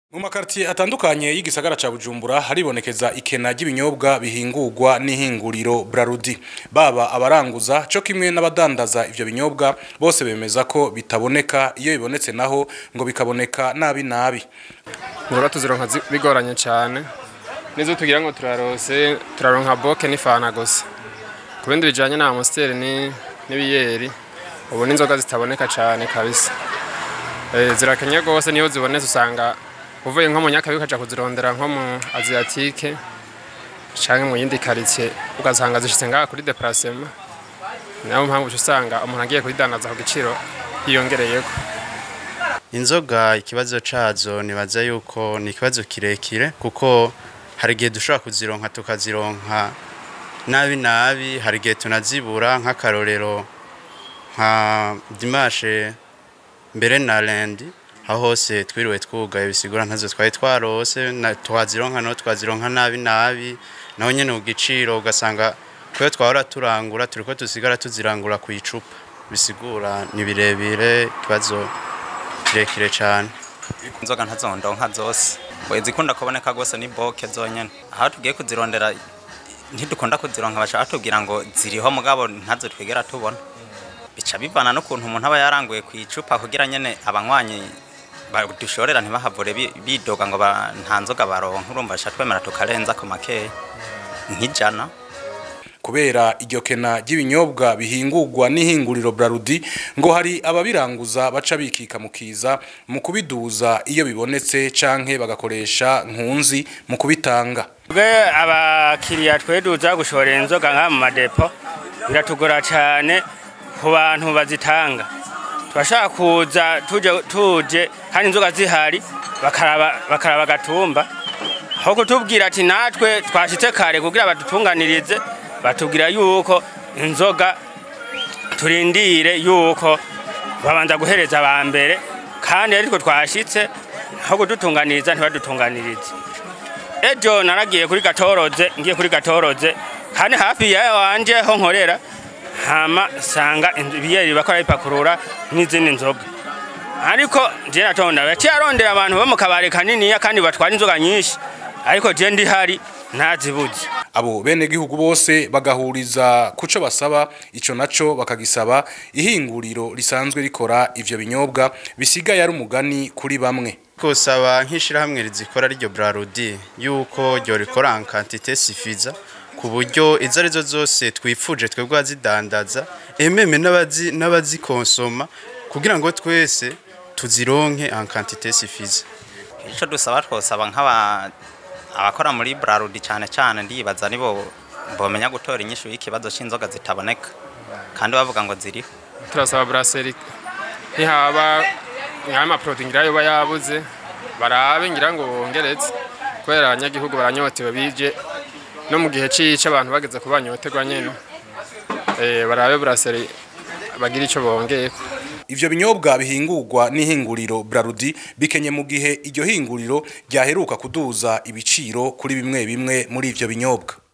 Mu makartier atandukanye y'igisagara ca Bujumbura haribonekeza ikena ry'ibinyobwa bihingurwa n'ihinguriro Brarudi. Baba abaranguza co kimwe n'abadandaza ivyo binyobwa bose bemeza ko bitaboneka iyo bibonetse naho ngo bikaboneka nabi nabi. Nura tuzironka zi- bigoranye cane. Nizo tugira ngo turarose turaronka boke n'ifana gusa. Ku bindi bijanye na Amstel ni n'ibiyeri ubu n'inzoga zitaboneka cane kabisa. Eh zirakenye gose niyo zibonetse usanga uvuye nko mu Nyakabiga ukaja kuzirondera nko mu Asiatique canke mu yindi quartier ugasanga zishitse ngaha kuri déplacement. Nayo mpamvu uca usanga umuntu agiye kuyidandaza ku giciro hiyongereyeko. inzoga ikibazo cazo nibaza yuko ni ikibazo kirekire kuko hari igihe dushobora kuzironka tukazironka nabi nabi hari igihe tunazibura nk'akarorero nka dimashe mbere na lendi aho hose twiriwe twugaye bisigura ntazo twari twarose na- twazironka no twazironka nabi nabi naho nyene ku giciro ugasanga kuyo twahora turangura turiko tusigara tuzirangura ku icupa bisigura ni birebire ikibazo kirekire cyane inzoga ntazondonka zose ngo izikunda kuboneka rwose ni boke zonyene aho tugiye kuzirondera ntidukunda kuzironka bashaka batubwira ngo ziriho mugabo ntazo twigera tubona bica bivana n'ukuntu umuntu aba yaranguye ku icupa kugira nyene abanywanyi ba- dushorera ntibahavure bi- bidoga ngo ba- nta nzoga baronka urumva basha twemera tukarenza ku makeya nk'ijana Kubera iryo kena ry'ibinyobwa bihingurwa n'ihinguriro Brarudi ngo hari ababiranguza baca bikika mu kiza mu kubiduza iyo bibonetse canke bagakoresha nkunzi mu kubitanga. Twe abakiriya tweduza gushora inzoga nka mu madepo biratugora cyane ku bantu bazitanga turashaka kuza tuje tuje kandi inzoga zihari bakaraba bakaraba gatumba aho kutubwira ati natwe twashitse kare kugira badutunganirize batubwira yuko inzoga turindire yuko babanza guhereza aba mbere kandi ariko twashitse aho kudutunganiriza ntibadutunganirize ejo naragiye kuri gatoroze ngiye kuri gatoroze kandi hafi ya wanje ho nkorera hama sanga ibiyeri bakora bipakurura n'izindi nzoga ariko je natonda yaciye arondera abantu bo mu kabare kaniniya kandi batwara inzoga nyinshi ariko je ndi hari ntazibuze Abo bene gihugu bose bagahuriza kuco basaba ico naco bakagisaba ihinguriro risanzwe rikora ivyo binyobwa bisigaye ari umugani kuri bamwe. kusaba nk'ishirahamwe rizikora ryo Brarudi yuko ryo rikora en quantité suffisa ku buryo izo arizo zose twifuje twebwe azidandaza ememe n'abazi n'abazikonsoma kugira ngo twese tuzironke en quantité suffisa ico dusaba twosaba nk'aba abakora muri Brarudi cyane cyane ndibaza nibo bomenya gutora inyishu y'ikibazo c'inzoga zitaboneka kandi bavuga ngo ziriho turasaba brasserie ntihaba nk'amaprote ngira yoba yabuze barabe ngira ngo bongeretse kubera abanyagihugu baranyotewe bije no mu gihe cica abantu bageze ku banyoterwa nyene eh barabe brasserie bagira ico bongeyeko Ivyo binyobwa bihingurwa n'ihinguriro Brarudi bikenye mu gihe iryo hinguriro ryaheruka kuduza ibiciro kuri bimwe bimwe muri ivyo binyobwa.